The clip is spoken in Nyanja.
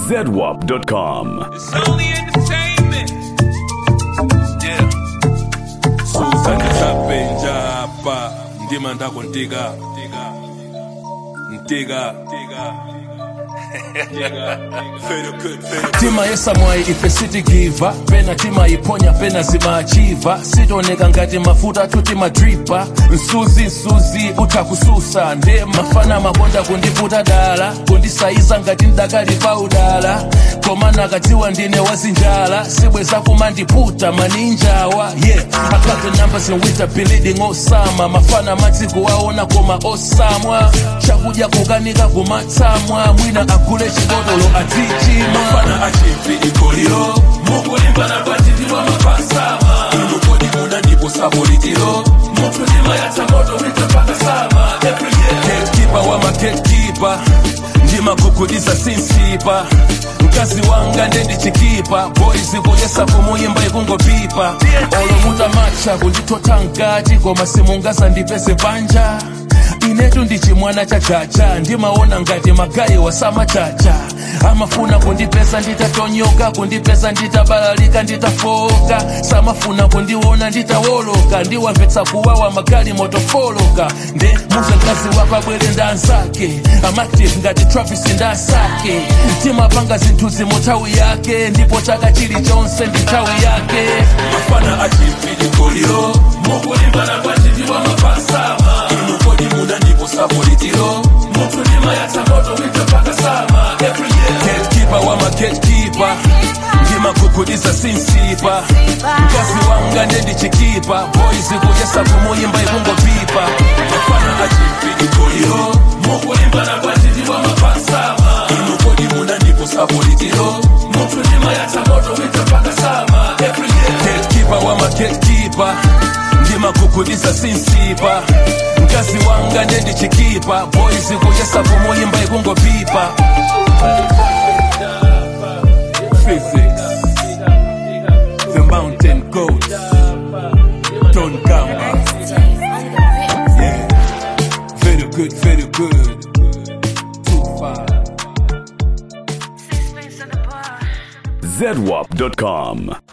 ZWAP.com. It's only entertainment. Yeah. Susan isapenja hapa ndima ndako ntiga ntiga tima yesamwayi ife sitigiva pena timayiponya pena zimachiva sitoneka ngati mafuta tuti madripa msuzi msuzi utakususa nde mafana makonda kundiputa dala kundisayiza ngati ndakali pa udala koma nakadziwa ndine wazinjala sibweza kumandiputa maninjawa yeah I got the numbers in winter bleeding osama mafana madziko aona koma osamwa chakudya kukanika kumatsamwa mwina agule chibotolo atichima mafana achimpi ikoliro mukulimbana patitiwa mapasama inukodi muna ndipo sapolitiro mutu ndima yatsamoto mitapakasama every year gatekeeper wa magatekeeper ndimagugudiza sinsipa mkazi wanga ndendichikipa boys kuyesa kumuyimba ikungopipa olomuta macha kunditotha mkati koma simungaza ndipeze panja inetu ndichimwana chachacha ndimaona ngati magayi wasamachacha amafuna kundipesa nditatonyoka kundipesa nditabalalika nditafoka samafuna kundiona nditawoloka ndiwamvetsa kuwawa magali motofoloka nde muze mkazi wako abwere ndansake amactive ngati travis ndasake timapanga zinthu zimuthawi yake ndipo chaka chilichonse ndi nthawi yake mafana achimpidikoliro mukulimbana kwachitiwa mapasama inukodi muda ndipo sapolitiro mutu ndima yatsamoto mitapakasama every year gatekeeper wa magatekeeper ndimagugudiza sinsipa mkazi wanga ndendichikipa boys kuyesa kumuyimba ikungopipa mafana achimpidikoliro mukulimbana kwachitiwa mapasama inukodi muda ndipo sapolitiro mutu ndima yatsamoto mitapakasama every year gatekeeper wa magatekeeper ndimagugudiza sinsipa mkazi wanga ndendichikipa boys kuyesa kumuyimba ikungopipa physics the mountain goat don gamba yeah very good very good too far ZWAP.com.